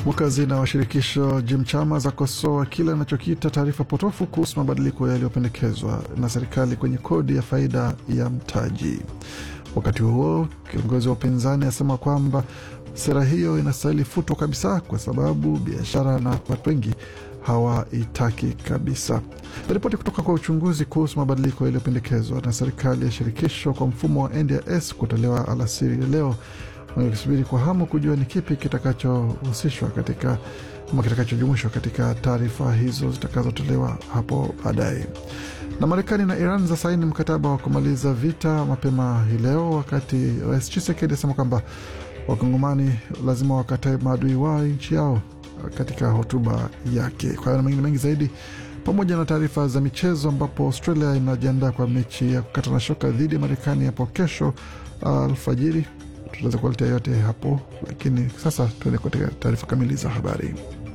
Mwakazina wa shirikisho Jim Chalmers akosoa kile anachokiita taarifa potofu kuhusu mabadiliko yaliyopendekezwa na serikali kwenye kodi ya faida ya mtaji. Wakati huo kiongozi wa upinzani asema kwamba sera hiyo inastahili futwa kabisa kwa sababu biashara na watu wengi hawaitaki kabisa. Ripoti kutoka kwa uchunguzi kuhusu mabadiliko yaliyopendekezwa na serikali ya shirikisho kwa mfumo wa NDIS kutolewa alasiri ya leo wakisubiri kwa hamu kujua ni kipi kitakachohusishwa katika ama kitakachojumuishwa katika taarifa hizo zitakazotolewa hapo baadaye. Na Marekani na Iran za saini mkataba wa kumaliza vita mapema hii leo, wakati Rais Tshisekedi asema kwamba wakongomani lazima wakatae maadui wao nchi yao katika hotuba yake. Kwa hiyo na mengine mengi zaidi pamoja na taarifa za michezo, ambapo Australia inajiandaa kwa mechi ya kukata na shoka dhidi ya Marekani hapo kesho alfajiri. Tutaweza kuwaletea yote hapo, lakini sasa tuende katika taarifa kamili za habari.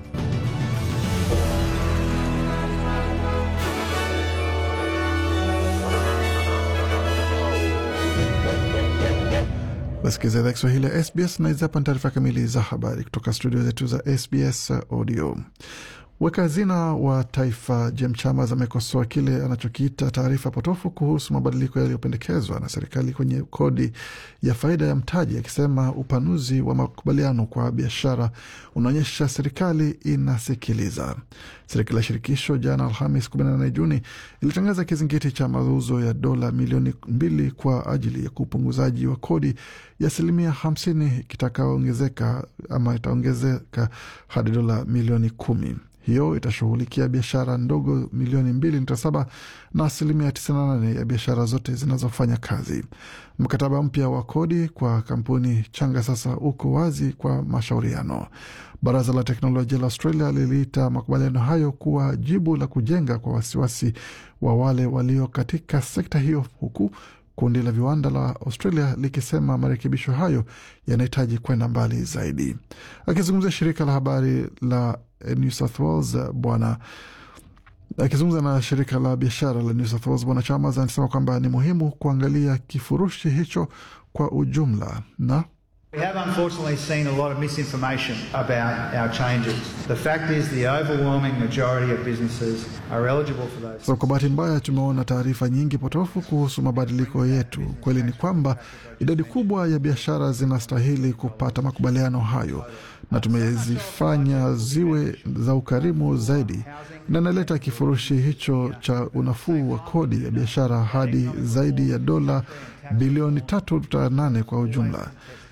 Wasikiza idhaa Kiswahili ya SBS na hizi hapa ni taarifa kamili za habari kutoka studio zetu za SBS Audio. Weka hazina wa taifa Jim Chalmers amekosoa kile anachokiita taarifa potofu kuhusu mabadiliko yaliyopendekezwa na serikali kwenye kodi ya faida ya mtaji, akisema upanuzi wa makubaliano kwa biashara unaonyesha serikali inasikiliza. Serikali ya shirikisho jana Alhamis 18 Juni ilitangaza kizingiti cha mauzo ya dola milioni mbili kwa ajili ya upunguzaji wa kodi ya asilimia hamsini kitakaongezeka ama itaongezeka hadi dola milioni kumi. Hiyo itashughulikia biashara ndogo milioni mbili nukta saba na asilimia tisini na nane ya biashara zote zinazofanya kazi. Mkataba mpya wa kodi kwa kampuni changa sasa uko wazi kwa mashauriano. Baraza la teknolojia la Australia liliita makubaliano hayo kuwa jibu la kujenga kwa wasiwasi wa wale walio katika sekta hiyo, huku kundi la viwanda la Australia likisema marekebisho hayo yanahitaji kwenda mbali zaidi. Akizungumzia shirika la habari la New South Wales bwana akizungumza na shirika la biashara la New South Wales bwana Chalmers anasema kwamba ni muhimu kuangalia kifurushi hicho kwa ujumla na We have unfortunately seen a lot of misinformation about our changes. The fact is the overwhelming majority of businesses are eligible for those. So, kwa bahati mbaya tumeona taarifa nyingi potofu kuhusu mabadiliko yetu. Kweli ni kwamba idadi kubwa ya biashara zinastahili kupata makubaliano hayo na tumezifanya ziwe za ukarimu zaidi, na inaleta kifurushi hicho cha unafuu wa kodi ya biashara hadi zaidi ya dola bilioni 3.8 kwa ujumla.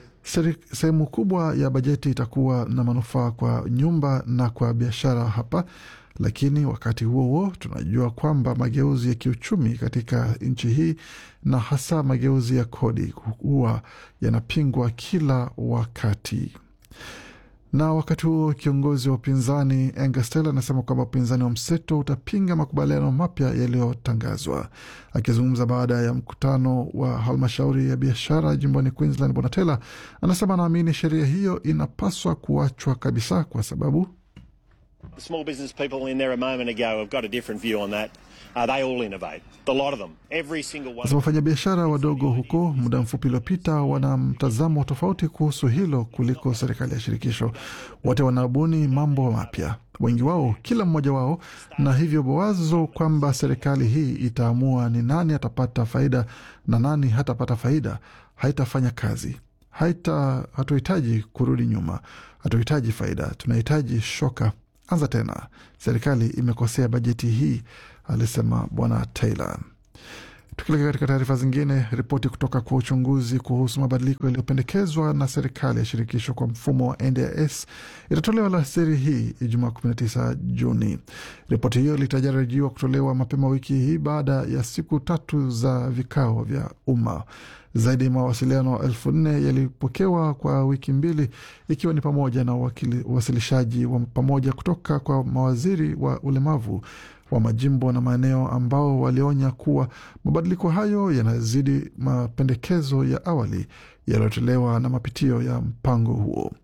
Sehemu kubwa ya bajeti itakuwa na manufaa kwa nyumba na kwa biashara hapa, lakini wakati huo huo tunajua kwamba mageuzi ya kiuchumi katika nchi hii na hasa mageuzi ya kodi huwa yanapingwa kila wakati na wakati huo kiongozi wa upinzani Angus Taylor anasema kwamba upinzani wa mseto utapinga makubaliano mapya yaliyotangazwa. Akizungumza baada ya mkutano wa halmashauri ya biashara jimboni Queensland, bwana Taylor anasema anaamini sheria hiyo inapaswa kuachwa kabisa kwa sababu The small business people in there a moment ago have got a different view on that. Uh, they all innovate. A lot of them. Every single one. wafanyabiashara wadogo huko muda mfupi uliopita wana mtazamo tofauti kuhusu hilo kuliko serikali ya shirikisho. Wote wanabuni mambo mapya, wengi wao, kila mmoja wao, na hivyo wazo kwamba serikali hii itaamua ni nani atapata faida na nani hatapata faida haitafanya kazi. Haita, hatuhitaji kurudi nyuma, hatuhitaji faida, tunahitaji shoka anza tena. Serikali imekosea bajeti hii, alisema bwana Taylor. Tukilekea katika taarifa zingine, ripoti kutoka kwa uchunguzi kuhusu mabadiliko yaliyopendekezwa na serikali ya shirikisho kwa mfumo wa NDIS itatolewa alasiri hii Ijumaa 19 Juni. Ripoti hiyo litarajiwa kutolewa mapema wiki hii baada ya siku tatu za vikao vya umma. Zaidi ya mawasiliano elfu nne yalipokewa kwa wiki mbili, ikiwa ni pamoja na uwasilishaji wa pamoja kutoka kwa mawaziri wa ulemavu wa majimbo na maeneo ambao walionya kuwa mabadiliko hayo yanazidi mapendekezo ya awali yaliyotolewa na mapitio ya mpango huo.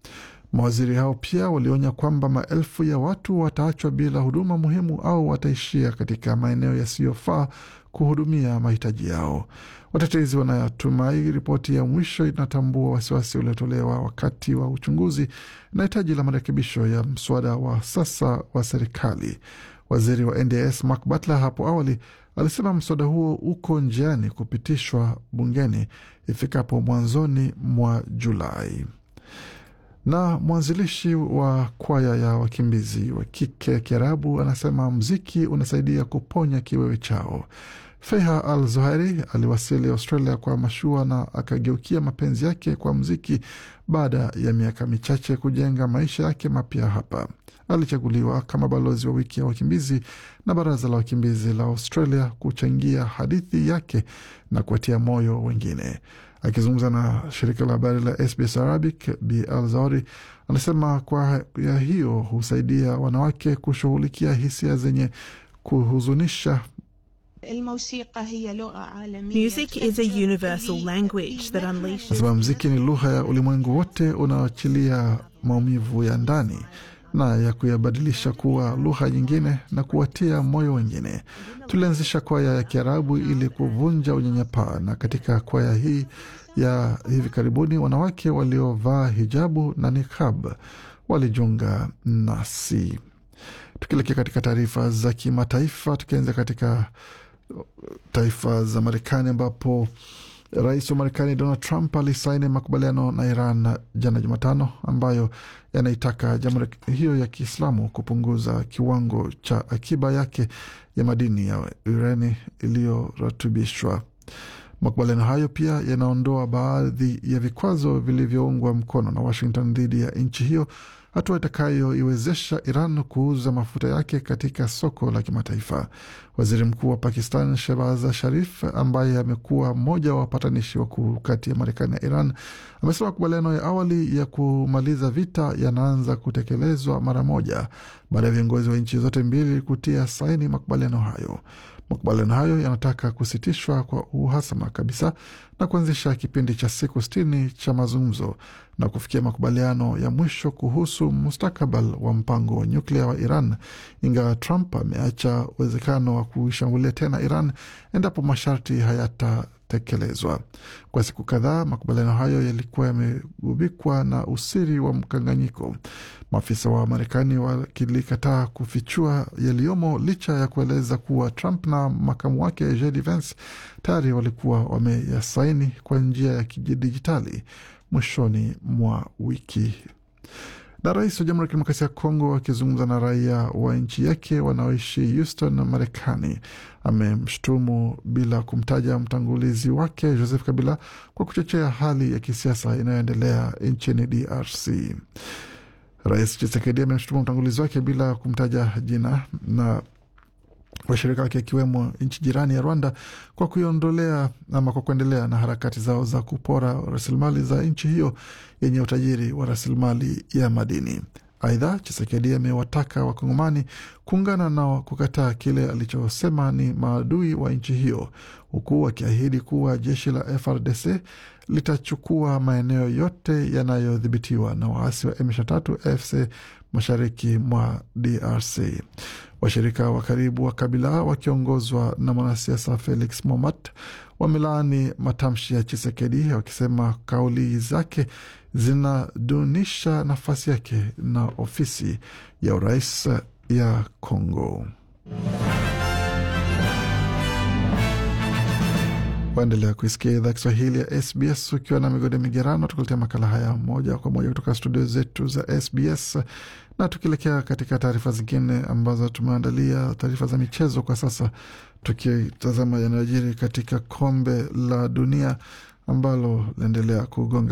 Mawaziri hao pia walionya kwamba maelfu ya watu wataachwa bila huduma muhimu au wataishia katika maeneo yasiyofaa kuhudumia mahitaji yao. Watetezi wanatumai ripoti ya mwisho inatambua wasiwasi uliotolewa wakati wa uchunguzi na hitaji la marekebisho ya mswada wa sasa wa serikali. Waziri wa NDS Mark Butler hapo awali alisema mswada huo uko njiani kupitishwa bungeni ifikapo mwanzoni mwa Julai. Na mwanzilishi wa kwaya ya wakimbizi wa kike Kiarabu anasema mziki unasaidia kuponya kiwewe chao. Feha Al Zuhairi aliwasili Australia kwa mashua na akageukia mapenzi yake kwa mziki baada ya miaka michache kujenga maisha yake mapya hapa. Alichaguliwa kama balozi wa wiki ya wakimbizi na baraza la wakimbizi la Australia kuchangia hadithi yake na kuwatia moyo wengine. Akizungumza na shirika la habari la SBS Arabic, Bi Al Zauri anasema kwa ya hiyo husaidia wanawake kushughulikia hisia zenye kuhuzunisha Music is a universal language that unleashes. Nasema mziki ni lugha ya ulimwengu wote unaoachilia maumivu ya ndani na ya kuyabadilisha kuwa lugha nyingine na kuwatia moyo wengine. Tulianzisha kwaya ya Kiarabu ili kuvunja unyanyapaa, na katika kwaya hii ya hivi karibuni wanawake waliovaa hijabu na niqab walijiunga nasi. Tukielekea katika taarifa za kimataifa, tukianza katika taifa za Marekani ambapo rais wa Marekani Donald Trump alisaini makubaliano na Iran jana Jumatano, ambayo yanaitaka jamhuri hiyo ya Kiislamu kupunguza kiwango cha akiba yake ya madini ya urani iliyoratibishwa. Makubaliano hayo pia yanaondoa baadhi ya vikwazo vilivyoungwa mkono na Washington dhidi ya nchi hiyo, hatua itakayoiwezesha Iran kuuza mafuta yake katika soko la kimataifa. Waziri Mkuu wa Pakistan Shehbaz Sharif, ambaye amekuwa mmoja wa wapatanishi wakuu kati ya Marekani na Iran, amesema makubaliano ya awali ya kumaliza vita yanaanza kutekelezwa mara moja baada ya viongozi wa nchi zote mbili kutia saini makubaliano hayo. Makubaliano hayo yanataka kusitishwa kwa uhasama kabisa na kuanzisha kipindi cha siku sitini cha mazungumzo na kufikia makubaliano ya mwisho kuhusu mustakabali wa mpango wa nyuklia wa Iran, ingawa Trump ameacha uwezekano wa kuishambulia tena Iran endapo masharti hayatatekelezwa. Kwa siku kadhaa, makubaliano hayo yalikuwa yamegubikwa na usiri wa mkanganyiko, maafisa wa Marekani wakilikataa kufichua yaliyomo licha ya kueleza kuwa Trump na makamu wake JD Vance tayari walikuwa wameyasaini kwa njia ya kidijitali mwishoni mwa wiki. Na rais wa Jamhuri ya Kidemokrasia ya Kongo akizungumza na raia wa nchi yake wanaoishi Houston, Marekani, amemshutumu bila kumtaja mtangulizi wake Joseph Kabila kwa kuchochea hali ya kisiasa inayoendelea nchini DRC. Rais Chisekedi amemshutumu mtangulizi wake bila kumtaja jina na washirika wake akiwemo nchi jirani ya Rwanda kwa kuiondolea ama kwa kuendelea na harakati zao za kupora rasilimali za nchi hiyo yenye utajiri wa rasilimali ya madini. Aidha, Chisekedi amewataka Wakongomani kuungana na kukataa kile alichosema ni maadui wa nchi hiyo, huku akiahidi kuwa jeshi la FRDC litachukua maeneo yote yanayodhibitiwa na waasi wa M23 AFC mashariki mwa DRC. Washirika wa karibu wa Kabila wakiongozwa na mwanasiasa Felix Momat wamelaani matamshi ya Chisekedi wakisema kauli zake zinadunisha nafasi yake na ofisi ya urais ya Congo. Waendelea kuisikia idhaa Kiswahili ya SBS ukiwa na migode migerano, tukuletea makala haya moja kwa moja kutoka studio zetu za SBS na tukielekea katika taarifa zingine ambazo tumeandalia, taarifa za michezo kwa sasa, tukitazama yanayojiri katika kombe la dunia ambalo linaendelea kugonga